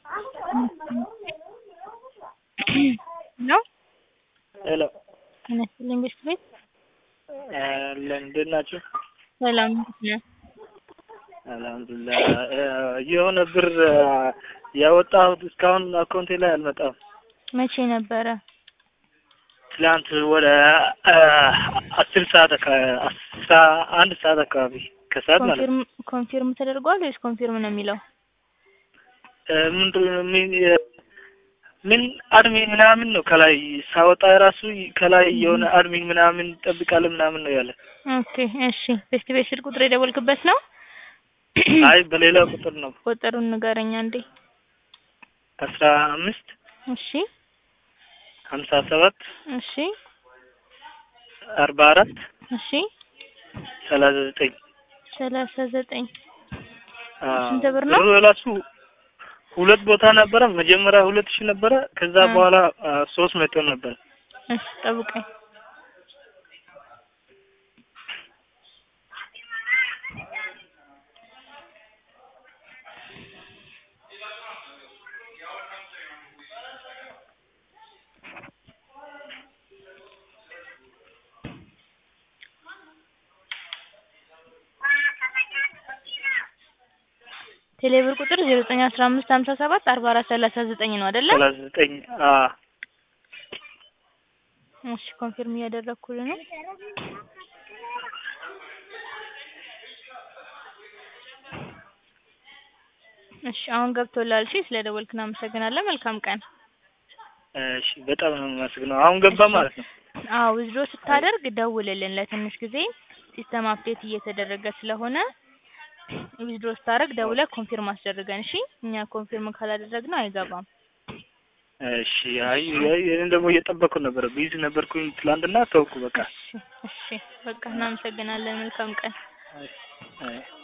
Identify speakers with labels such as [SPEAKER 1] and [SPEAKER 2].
[SPEAKER 1] ነው
[SPEAKER 2] ሄሎ
[SPEAKER 1] ጤና ይስጥልኝ ቤት ቤት
[SPEAKER 2] እንዴት ናችሁ?
[SPEAKER 1] ሰላም እንዴት ነህ?
[SPEAKER 2] አልሐምዱሊላህ የሆነ ብር ያወጣሁት እስካሁን አካውንቴ ላይ አልመጣም።
[SPEAKER 1] መቼ ነበረ?
[SPEAKER 2] ትላንት ወደ አስር ሰዓት አስራ አንድ ሰዓት አካባቢ ከሰዓት ማለት ነው።
[SPEAKER 1] ኮንፊርም ኮንፊርም ተደርጓል ወይስ ኮንፊርም ነው የሚለው?
[SPEAKER 2] ምንድን ምን ምን አድሚን ምናምን ነው ከላይ ሳወጣ የራሱ ከላይ የሆነ አድሚን ምናምን ጠብቃለህ ምናምን ነው ያለ።
[SPEAKER 1] ኦኬ እሺ። ቤስት ቤት ስልክ ቁጥር የደወልክበት ነው?
[SPEAKER 2] አይ በሌላ ቁጥር ነው።
[SPEAKER 1] ቁጥሩን ንገረኝ አንዴ።
[SPEAKER 2] አስራ አምስት
[SPEAKER 1] እሺ
[SPEAKER 2] ሀምሳ ሰባት
[SPEAKER 1] እሺ
[SPEAKER 2] አርባ አራት
[SPEAKER 1] እሺ
[SPEAKER 2] ሰላሳ ዘጠኝ
[SPEAKER 1] ሰላሳ ዘጠኝ
[SPEAKER 2] አዎ።
[SPEAKER 1] ስንት ብር ነው?
[SPEAKER 2] ብሩ የራሱ ሁለት ቦታ ነበረ። መጀመሪያ ሁለት ሺህ ነበረ። ከዛ
[SPEAKER 1] እ
[SPEAKER 2] በኋላ ሶስት መቶ ነበረ።
[SPEAKER 1] እሺ ጠብቀኝ። ቴሌብር ቁጥር ዜሮ ዘጠኝ አስራ አምስት ሀምሳ ሰባት አርባ አራት ሰላሳ ዘጠኝ ነው አይደለ?
[SPEAKER 2] ሰላሳ ዘጠኝ አዎ።
[SPEAKER 1] እሺ ኮንፊርም እያደረኩልህ ነው። እሺ አሁን ገብቶላል። እሺ ስለደወልክ እናመሰግናለን። መልካም ቀን።
[SPEAKER 2] እሺ በጣም ነው የማመሰግነው። አሁን ገባ
[SPEAKER 1] እሺ
[SPEAKER 2] ማለት ነው።
[SPEAKER 1] አዎ ዊዝድሮ ስታደርግ ደውልልን። ለትንሽ ጊዜ ሲስተም አፕዴት እየተደረገ ስለሆነ ዊዝድሮ ስታደርግ ደውለህ ኮንፊርም አስደርገን። እሺ እኛ ኮንፊርም ካላደረግነው አይገባም።
[SPEAKER 2] እሺ አይ አይ እኔ ደግሞ እየጠበኩ ነበረ። ቢዚ ነበርኩኝ ትላንትና ተውኩ በቃ።
[SPEAKER 1] እሺ እሺ በቃ እናመሰግናለን። መልካም ቀን።
[SPEAKER 2] አይ አይ